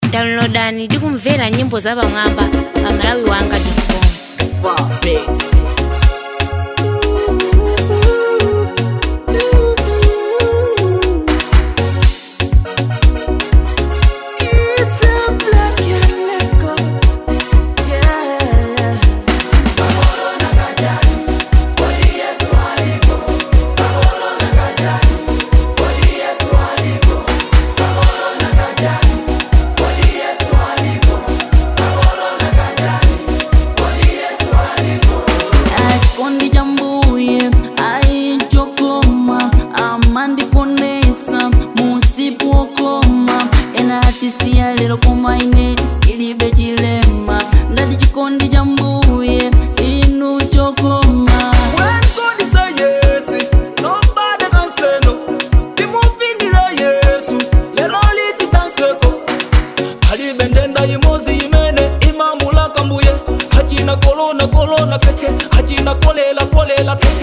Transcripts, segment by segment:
downloadani ndi kumvera nyimbo zapamwamba pa malawi wanga com Puppets. It's a black and records. Yeah. Kondi jambuye aichokoma amandiponesa musipokoma ena atisiya lero koma ine ilibe chilema ndati chikondi jambuye inu chokoma When God say yes, nobody can say no. Timuvinira Yesu, lelo lititanseko. Halibendenda imozi imene imamula kambuye. Hachina kolona kolona kete, hachina kolela kolela kete.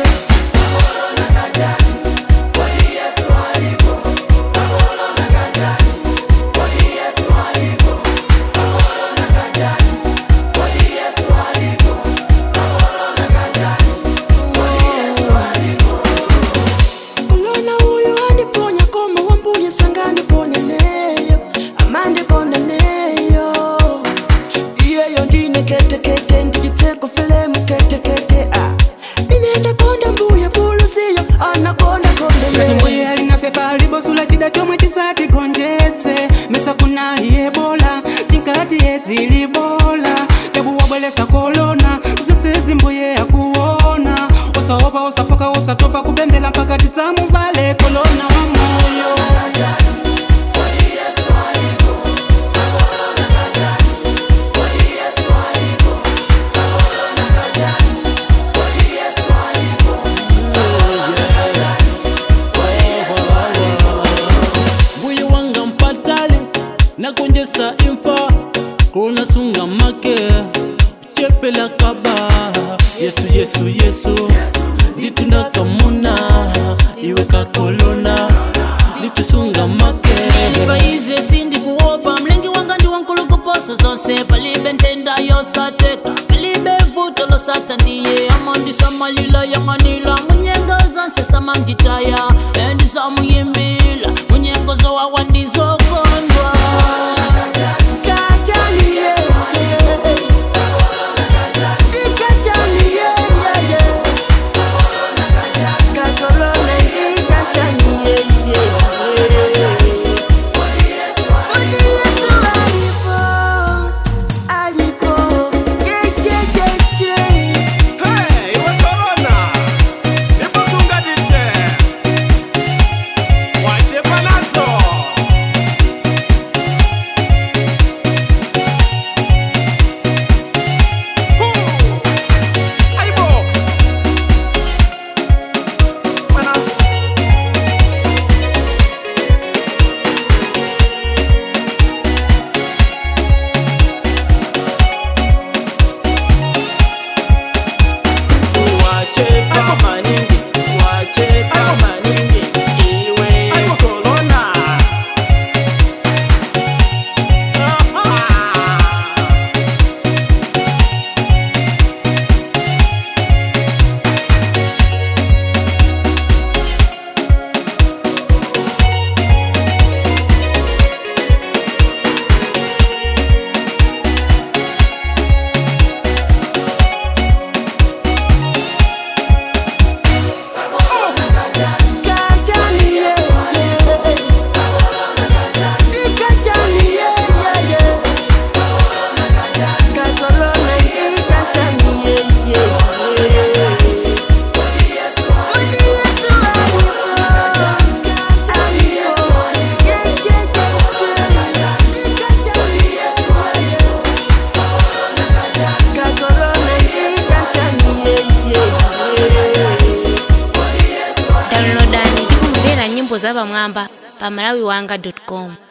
Ulona huyu andiponya koma wambuye sanga ndiponya neyo amandiponda neyo iyeyo ndine ketekete ndijitseko filemu ketekete ah. inenda konda mbuye buluziyo anakonda konda Kati mbuye alinafya kalibosula chida chomwe tisatigonjetse mesa kunali ebola tinkati yedzilibola yabuwabwelesa kolona usesezi mbuye akuona usaopa usafoka usatopa kubembela mpaka tidzamuvale kolona wa moyo mbuye wanga mpatali nakonjesa imfa kunasunga make chepela kaba yesu yesu yesu litunda kamuna iwe kakolona litusunga make paize sindikuopa mlengi wanga ndi wankulukuposa zonse palibe ntenda yosateka palibe vuto losata ndiye amandisamalila yang'anila munyengo zonse samanditaya endisamuyimbila munyengo zowawa ndizokondwa Hey, iwe corona. Niposungadite. Wachepa nazo. Huu. Aibo. Mana. Wachepa maningi. Wachepa maningi. Iwe corona. downloadani ndi kumvera nyimbo zapamwamba pa malawi wanga com